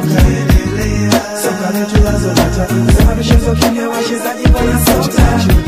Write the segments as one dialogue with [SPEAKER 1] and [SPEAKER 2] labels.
[SPEAKER 1] kaendelea, soka letu lazolata, sema michezo kimya, wachezaji wanasota,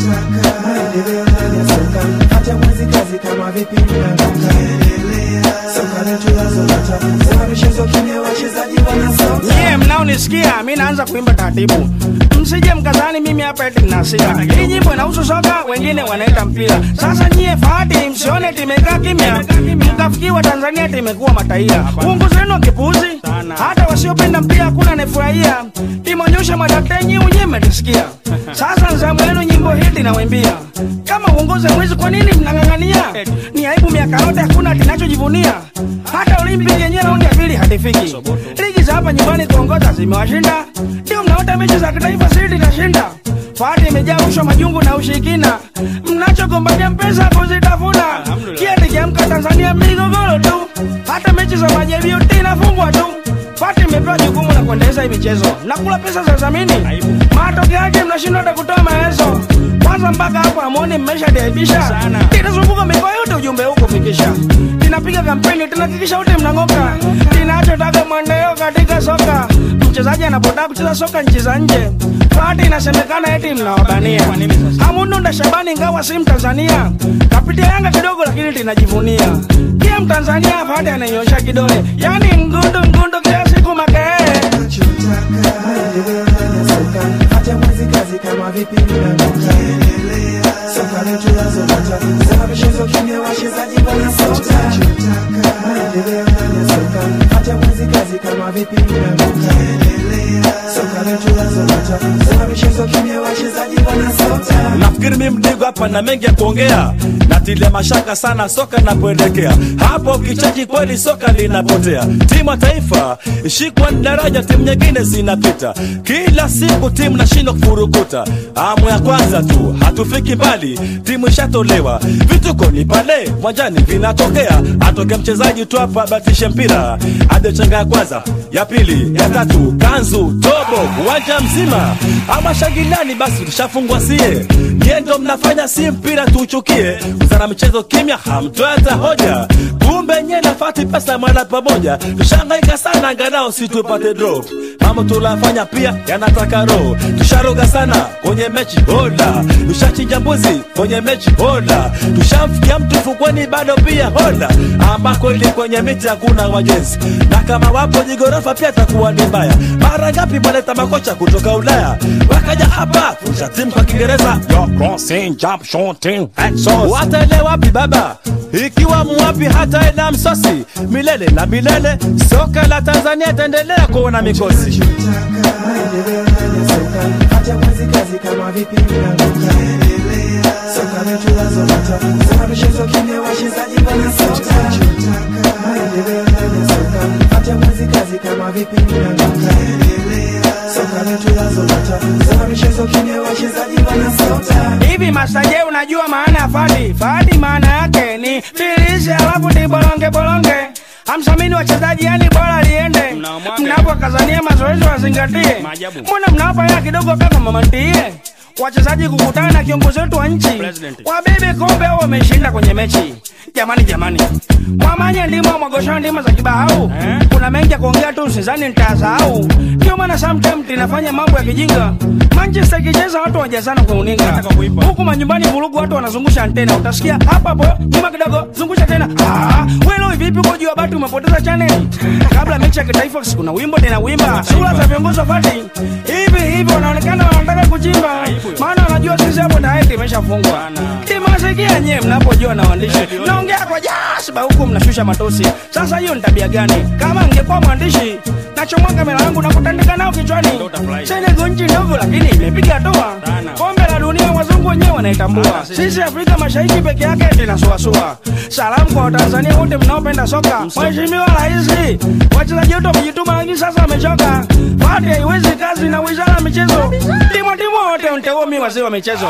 [SPEAKER 1] maendeleo ndani ya soka, hata mwezi kazi kama vipi mnatoka, kaendelea, soka letu lazolata, sema michezo kimya, wachezaji wanasota.
[SPEAKER 2] Nyie mnaonisikia, mi naanza kuimba taratibu, msije mkazani mimi hapa eti ninasia. Hii nyimbo inahusu soka, wengine wanaita mpira. Sasa nyie fahati, msione timekaa kimya, mkafikiwa Tanzania timekuwa mataia. Uongozi wenu wa kipuuzi, hata wasiopenda mpira hakuna anayefurahia. Timonyosha madaktari, nyie wenyewe mmetisikia. Sasa nzamu yenu nyimbo hiti nawimbia. Kama uongozi mwezi, kwa nini mnang'ang'ania? Ni aibu miaka yote hakuna kinachojivunia. Hata Olimpiki yenyewe raundi ya pili hatifiki. Ligi za hapa nyumbani kuongoza zimewashinda, ndio mnaota mechi za kitaifa siri itashinda. Fahati imejaa rushwa, majungu na ushirikina, mnachogombania pesa kuzitafuna. Kieti kiamka Tanzania migogoro tu, hata mechi za majaribio inafungwa tu. Fahati imepewa jukumu la kuendeleza hii michezo na kula pesa za dhamini. Matokeo yake mnashindwa hata kutoa maelezo. Kwanza mpaka hapo amoni mmesha deibisha, tinazunguka mikoa yote ujumbe huu kufikisha. Tinapiga kampeni, tunahakikisha wote mnang'oka. Tinachotaka mwendeleo katika soka, mchezaji anapotaka kucheza soka nchi za nje, Fahati inasemekana eti mnawabania. Hamundunda Shabani ingawa si Mtanzania, kapitia Yanga kidogo lakini tinajivunia. Pia Mtanzania Fahati ananyosha kidole, yani ngundu ngundu kila siku makee
[SPEAKER 1] tunachotaka maendeleo ndani ya soka, hata mwezi kazi kama vipi mnatoka, kaendelea, soka letu lazolata, sema michezo kimya, wachezaji wanasota, tunachotaka maendeleo ndani ya soka, hata mwezi kazi kama vipi mnatoka, kaendelea, soka letu lazolata, sema michezo kimya, wachezaji wanasota.
[SPEAKER 3] nafikiri mi mdigo hapa na mengi ya kuongea natilia mashaka sana soka inapoelekea hapo ukicheki kweli soka linapotea timu ya taifa ishikwa ni daraja timu nyingine zinapita kila siku timu nashindwa kufurukuta amu ya kwanza tu hatufiki mbali timu ishatolewa vituko ni pale mwanjani vinatokea atoke mchezaji tu hapa batishe mpira adechenga ya kwanza ya pili ya tatu kanzu tobo uwanja mzima ama shangiliani basi tushafungwa sie nyie ndo mnafanya si mpira tuuchukie wizara michezo kimya hamtoe hata hoja kumbe nye nafati pesa mwana pamoja tushangaika sana angalau si tupate draw mambo tulafanya pia yanataka roho tusharoga sana kwenye mechi hola tushachinja mbuzi kwenye mechi hola tushamfikia mtu fukweni bado pia hola ambako ili kwenye miti hakuna wajenzi na kama wapo jigorofa pia takuwa ni mbaya mara ngapi mwaleta makocha kutoka ulaya wakaja hapa kufundisha timu kwa kiingereza Yo, crossing, jump, shooting, exos. wataelewa wapi baba ikiwa muwapi hata ena msosi milele na milele soka la tanzania itaendelea kuona mikosi
[SPEAKER 1] Tunachotaka maendeleo ndani ya soka, hata mwezi kazi kama vipi mnatoka, kaendelea, soka letu lazolata, sema michezo kimya, wachezaji wanasota. Tunachotaka maendeleo ndani ya soka, hata mwezi kazi kama vipi mnatoka, kaendelea, soka letu lazolata, sema michezo kimya, wachezaji wanasota.
[SPEAKER 2] Hivi Masaje, unajua maana ya fadi? Fadi maana yake ni bilisi, alafu ni bolonge bolonge. Hamsamini wachezaji, yani bora liende. Mnapokazania mazoezi wazingatie. Mbona mnawapa hela kidogo kaka mama ntiie? Wachezaji kukutana na kiongozi wetu wa nchi wabebe kombe au wameshinda kwenye mechi. Jamani, jamani, mwamanye ndimo mwagosha ndimo za kibahau. Kuna mengi ya kuongea tu, usizani nitasahau. Ndio maana sometime tunafanya mambo ya kijinga. Manchester ikicheza watu wajazana kwa uninga, huku manyumbani vurugu, watu wanazungusha antena. Utasikia hapa hapo nyuma kidogo, zungusha tena. Ah, wewe vipi uko juu ya bati umepoteza channel? Kabla mechi ya kitaifa kuna wimbo tena wimba. Sura za viongozi wa fati hivi hivi wanaonekana wanataka kuchimba, maana wanajua sisi hapo tayari imeshafungwa. Timasikia nyewe mnapojua na waandishi naongea kwa jasiba huku mnashusha matosi. Sasa hiyo ni tabia gani? Kama ngekuwa mwandishi nachomoa kamera yangu na kutandika nao kichwani. Senegal nchi ndogo lakini imepiga hatua. Kombe la dunia wazungu wenyewe wanaitambua. Sisi Afrika Mashariki peke yake tunasuasua. Salamu kwa Watanzania wote mnaopenda soka. Mheshimiwa Rais, wachezaji wetu wamejituma lakini sasa wamechoka. Fati haiwezi kazi na wizara ya michezo. Timu timu wote mteuo wazee wa michezo.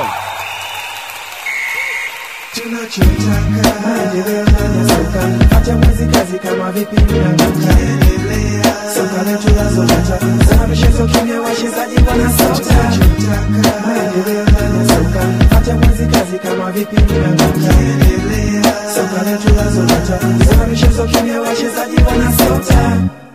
[SPEAKER 1] Tunachotaka maendeleo ndani ya soka, hata mwezi kazi kama vipi mnatoka, kaendelea, soka letu lazolata, sema michezo kimya, wachezaji wanasota. Tunachotaka maendeleo ndani ya soka, hata mwezi kazi kama vipi mnatoka, kaendelea, soka letu lazolata, sema michezo kimya, wachezaji wanasota.